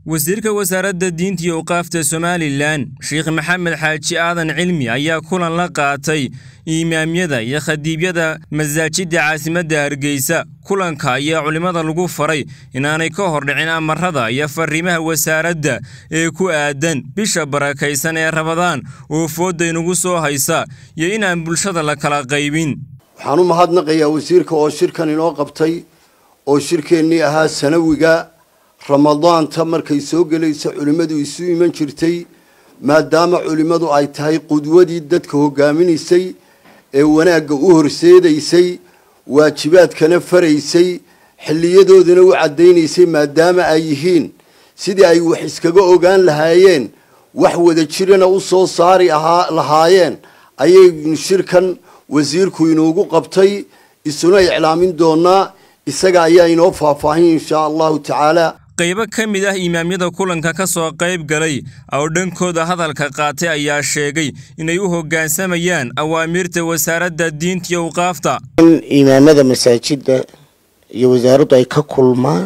wasiirka wasaaradda diinta iyo awqaafta somalilan sheekh maxamed xaaji aadan cilmi ayaa kulan la qaatay imaamyada iyo khadiibyada masaajidda caasimadda hargeysa kulanka ayaa culimmada lagu faray inaanay ka hordhicin amarada iyo fariimaha wasaaradda ee ku aadan bisha barakaysan ee rabadaan oo foodda inugu soo haysa iyo inaan bulshada la kala qaybin waxaan u mahadnaqayaa wasiirka oo shirkan inoo qabtay oo shirkeennii ahaa sanawiga ramadaanta markay soo gelaysa culimmadu isu iman jirtay maadaama culimmadu ay tahay qudwadii dadka hogaaminaysay ee wanaagga u horseedaysay waajibaadkana faraysay xilliyadoodana u caddaynaysay maadaama ay yihiin sidii ay wax iskaga ogaan lahaayeen wax wada jirana u soo saari ahaa lahaayeen ayay shirkan wasiirku inuugu qabtay isuna iclaamin doonaa isaga ayaa inoo faahfaahin inshaa allahu tacaala qaybo ka mid ah imaamyada kulanka ka soo qayb galay oo dhankooda hadalka qaatay ayaa sheegay inay u hoggaansamayaan awaamiirta wasaaradda diinta iyo awqaafta in imaamada masaajidda iyo wasaaraddu ay ka kulmaan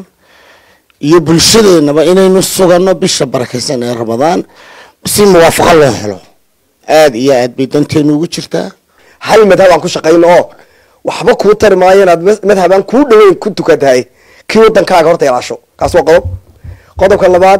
iyo bulshadeennaba inaynu suganno bisha barakaysan ee ramadaan si muwaafaqo loo helo aada iyo aad bay danteenu ugu jirtaa hal madhab aan ku shaqayno oo waxba kuu tari maayo inaad madhabaan kuu dhaweyn ku tukatahay kii wadankaaga horta ilaasho kaas waa qodob qodobka labaad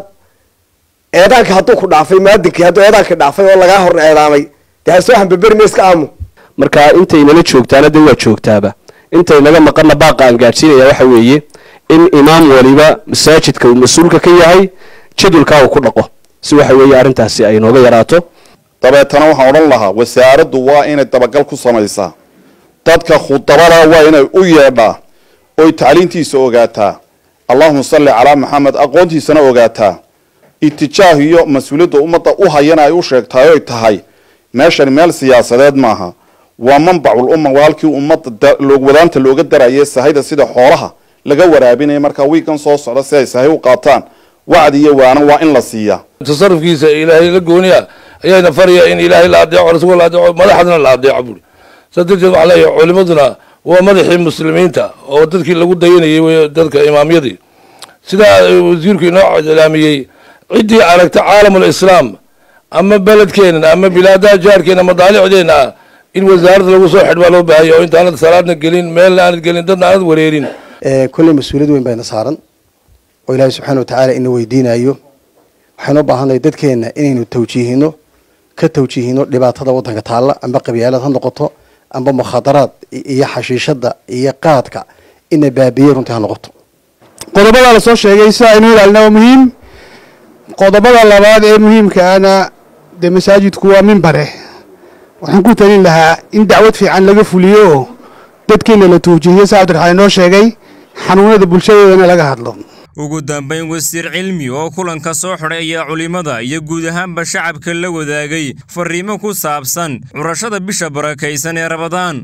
eedaanka hadduu ku dhaafay maadinkii hadduu eedaanka dhaafay oo lagaa hor eedaamay dee ha soo hambaberi iska aamu marka intaynala joogtaana de waa joogtaaba intaynaga maqana baaqa aan gaadhsiinaya waxa weeye in imaam waliba masaajidka uu mas-uulka ka yahay jadwalkaa uu ku dhaqo si waxa weeye arrintaasi ay nooga yaraato dabeetana waxaan odhan lahaa wasaaraddu waa inay dabagal ku samaysaa dadka khudabada waa inay u yeedhaa oy tacliintiisa ogaataa allahuma salli calaa maxamed aqoontiisana ogaataa itijaah iyo mas-uuliyadda ummadda u hayana ay u sheegtahay oy tahay meeshani meel siyaasadeed maaha waa manbacul umma walaalkii ummadda wadaanta looga daraye sahayda sida xoolaha laga waraabinaya markaa wiigan soo socda si ay sahay u qaataan wacdi iyo waana waa in la siiyaa tasarufkiisa ilaahay la gooniya ayaana faraya in ilaahay la adeeco rasuulka la adeeco madaxdana la adeeco buuri saa darteed waxaa leeyahay culimaduna waa madaxii muslimiinta oo dadkii lagu dayanayay wey dadka imaamyadii sidaa wasiirku inoo ilaamiyey ciddii aragta caalamul islaam ama beledkeenan ama bilaadaha jaarkeena madaalicdeena ah in wasaaradda lagu soo xidh baa loo baahaya oo intaanad salaadna gelin meelna aanad gelin dadna aanad wareerin kolley mas-uuliyad weyn bayna saaran oo ilaahay subxaana watacaala ina weydiinayo waxaynu u baahannahay dadkeenna inaynu tawjiihino ka tawjiihino dhibaatada waddanka taalla amba qabyaalad ha noqoto amba mukhadaraad iyo xashiishada iyo qaadka ina baabiye runtii ha noqoto qodobada la soo sheegay si aynu ilaalina waa muhiim qodobada labaad ee muhiimkaana dee masaajidku waa mimbare waxaan ku talin lahaa in dacwad fiican laga fuliyo oo dadkeena la tuujihiyo sa cabdiraxmaan inoo sheegay xanuunada bulshadeedana laga hadlo ugu dambayn wasiir cilmi oo kulanka soo xidhay ayaa culimmada iyo guud ahaanba shacabka la wadaagay fariimo ku saabsan curashada bisha barakaysan ee rabadaan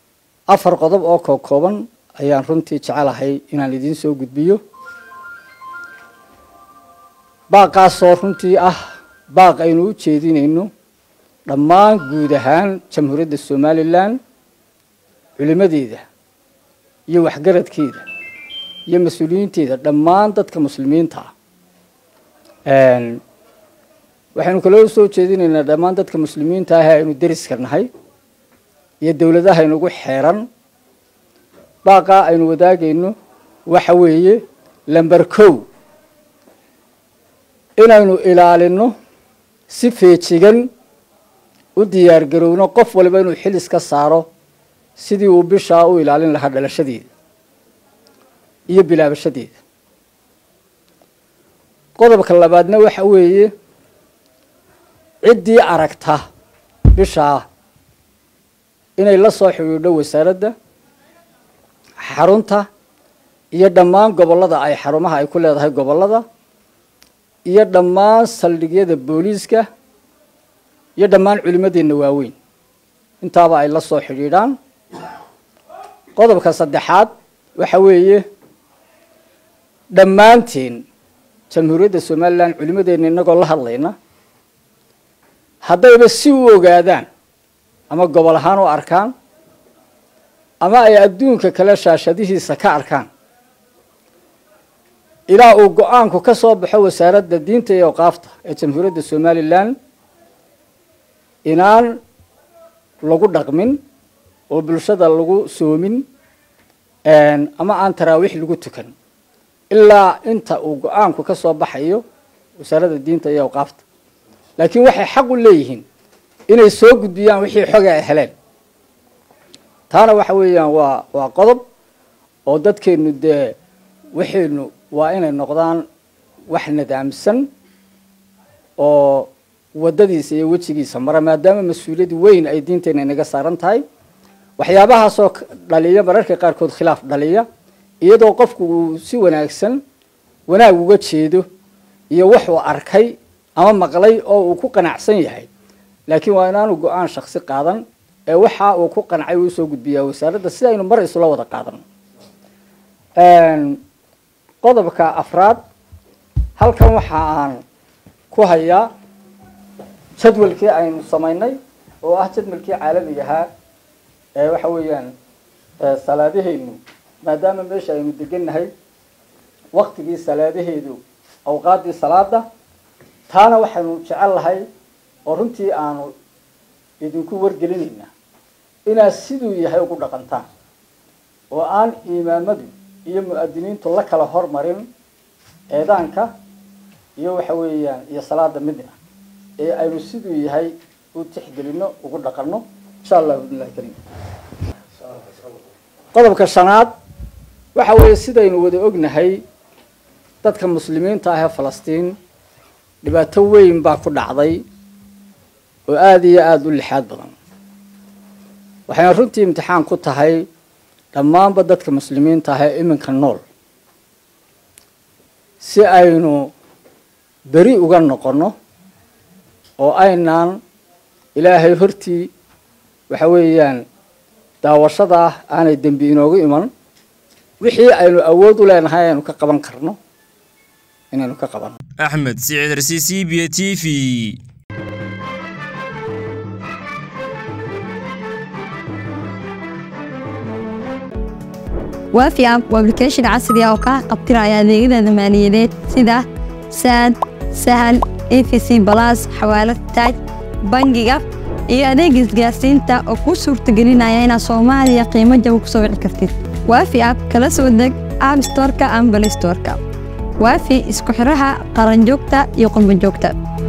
afar qodob oo kookooban ayaan runtii jecelahay inaan idiin soo gudbiyo baaqaasoo runtii ah baaq aynu u jeedinayno dhammaan guud ahaan jamhuuriyadda somalilan culimadeeda iyo waxgaradkeeda iyo mas-uuliyiinteeda dhammaan dadka muslimiinta ah waxaynu kaloo soo jeedinaynaa dhammaan dadka muslimiinta ah ee aynu deriska nahay iyo dowladaha inugu xeeran baaqaa aynu wadaagayno waxa weeye lamber kow inaynu ilaalino si feejigan u diyaar garowno qof waliba inuu xil iska saaro sidii uu bishaa u ilaalin lahaa dhalashadeeda iyo bilaabashadeeda qodobka labaadna waxa weeye ciddii aragta bishaa inay la soo xidhiidho wasaaradda xarunta iyo dhammaan gobollada ay xarumaha ay ku leedahay gobollada iyo dhammaan saldhigyada booliiska iyo dhammaan culimadeenna waaweyn intaaba ay la soo xidhiidhaan qodobka saddexaad waxa weeye dhammaanteen jamhuuriyadda somalilan culimadeenna innagoo la hadlayna haddayba si u ogaadaan ama gobol ahaan u arkaan ama ay adduunka kale shaashadihiisa ka arkaan ilaa uu go-aanku ka soo baxo wasaaradda diinta iyo awqaafta ee jamhuuriyadda somalilan inaan lagu dhaqmin oo bulshada lagu soomin ama aan taraawiix lagu tukan ilaa inta uu go-aanku ka soo baxayo wasaaradda diinta iyo awqaafta laakiin waxay xaq u leeyihiin inay soo gudbiyaan wixii xoga ay heleen taana waxa weeyaan waa waa qodob oo dadkeenu dee waxaynu waa inay noqdaan wax nidaamsan oo waddadiisa iyo wejigiisa mara maadaama mas-uuliyad weyn ay diinteena inaga saaran tahay waxyaabahaasoo dhaliya mararka qaarkood khilaaf dhaliya iyadoo qofku uu si wanaagsan wanaag uga jeedo iyo wuxuu arkay ama maqlay oo uu ku qanacsan yahay laakiin waa inaanu go-aan shaksi qaadan ee waxa uu ku qancay uu soo gudbiyaa wasaaradda si aynu mar isula wada qaadan qodobka afraad halkan waxa aan ku hayaa jadwalkii aynu samaynay oo ah jadwalkii caalamiga ahaa ee waxa weeyaan salaadahaynu maadaama meesha aynu degannahay waktigii salaadaheedu awqaaddii salaada taana waxaynu jecel lahay oo runtii aanu idinku wargelinayna inaad siduu yahay ugu dhaqantaan oo aan imaamadu iyo mu-adiniintu la kala hormarin eedaanka iyo waxa weeyaan iyo salaada midna ee aynu siduu yahay u tixgelino ugu dhaqanno insha allah bidnillahi kariim qodobka shanaad waxa weeye sidaynu wada ognahay dadka muslimiinta ah ee falastiin dhibaato weyn baa ku dhacday oo aada iyo aada u lixaad badan waxayna runtii imtixaan ku tahay dhammaanba dadka muslimiinta ah ee iminka nool si aynu beri uga noqonno oo aynaan ilaahay hortii waxa weeyaan daawashadaa aanay dembi inoogu iman wixii aynu awood u leenahay aynu ka qaban karno inaynu ka qabanno axmed siciid rsi c b t v waafi app waa application casri ah oo kaa qabtiraya adeegyada maaliyadeed sida saad sahal efc balas xawaalad taaj bangiga iyo adeega isgaarsiinta oo kuu suurtagelinaya inaad soomaaliya qiimo jaba ku soo wici kartid waafi app kala soo deg app storeka ama balay storeka waafi isku xiraha qaranjoogta iyo qurbanjoogta